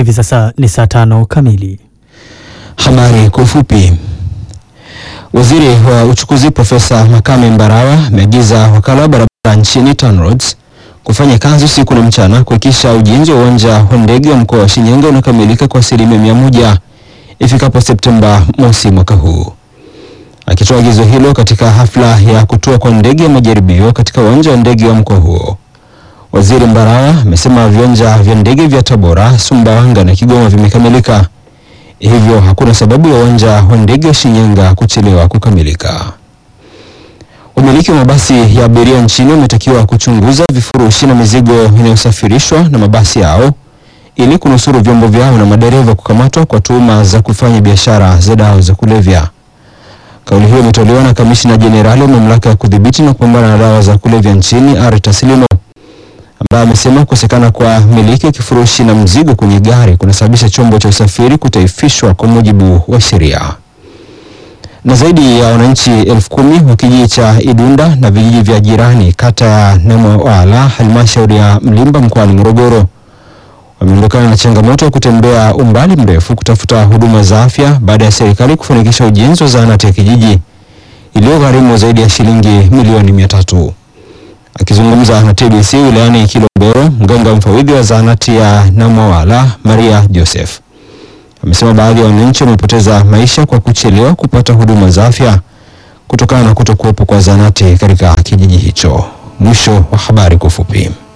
Hivi sasa ni saa tano kamili. Habari kwa ufupi. Waziri wa uchukuzi Profesa Makame Mbarawa ameagiza wakala wa barabara nchini TANROADS kufanya kazi usiku na mchana kuhakikisha ujenzi wa uwanja wa ndege wa mkoa wa Shinyanga unakamilika kwa asilimia mia moja ifikapo Septemba mosi mwaka huu. Akitoa agizo hilo katika hafla ya kutua kwa ndege ya majaribio katika uwanja wa ndege wa mkoa huo, Waziri Mbarawa amesema viwanja vya ndege vya Tabora, Sumbawanga na Kigoma vimekamilika, hivyo hakuna sababu ya uwanja wa ndege wa Shinyanga kuchelewa kukamilika. Wamiliki wa mabasi ya abiria nchini wametakiwa kuchunguza vifurushi na mizigo inayosafirishwa na mabasi yao ili kunusuru vyombo vyao na madereva kukamatwa kwa tuhuma za kufanya biashara za dawa za kulevya. Kauli hiyo imetolewa na kamishna jenerali wa mamlaka ya kudhibiti na kupambana na dawa za kulevya nchini Ari Taslimo ambaye amesema kukosekana kwa miliki ya kifurushi na mzigo kwenye gari kunasababisha chombo cha usafiri kutaifishwa kwa mujibu wa sheria. Na zaidi ya wananchi elfu kumi wa kijiji cha Idunda na vijiji vya jirani kata ya Namwala halmashauri ya Mlimba mkoani Morogoro wameondokana na changamoto ya kutembea umbali mrefu kutafuta huduma za afya baada ya serikali kufanikisha ujenzi wa zahanati ya kijiji iliyogharimu zaidi ya shilingi milioni mia tatu. Akizungumza na TBC wilayani Kilombero, mganga mfawidhi wa zahanati ya Namwala Maria Joseph amesema baadhi ya wananchi wamepoteza maisha kwa kuchelewa kupata huduma za afya kutokana na kutokuwepo kwa zahanati katika kijiji hicho. Mwisho wa habari kwa ufupi.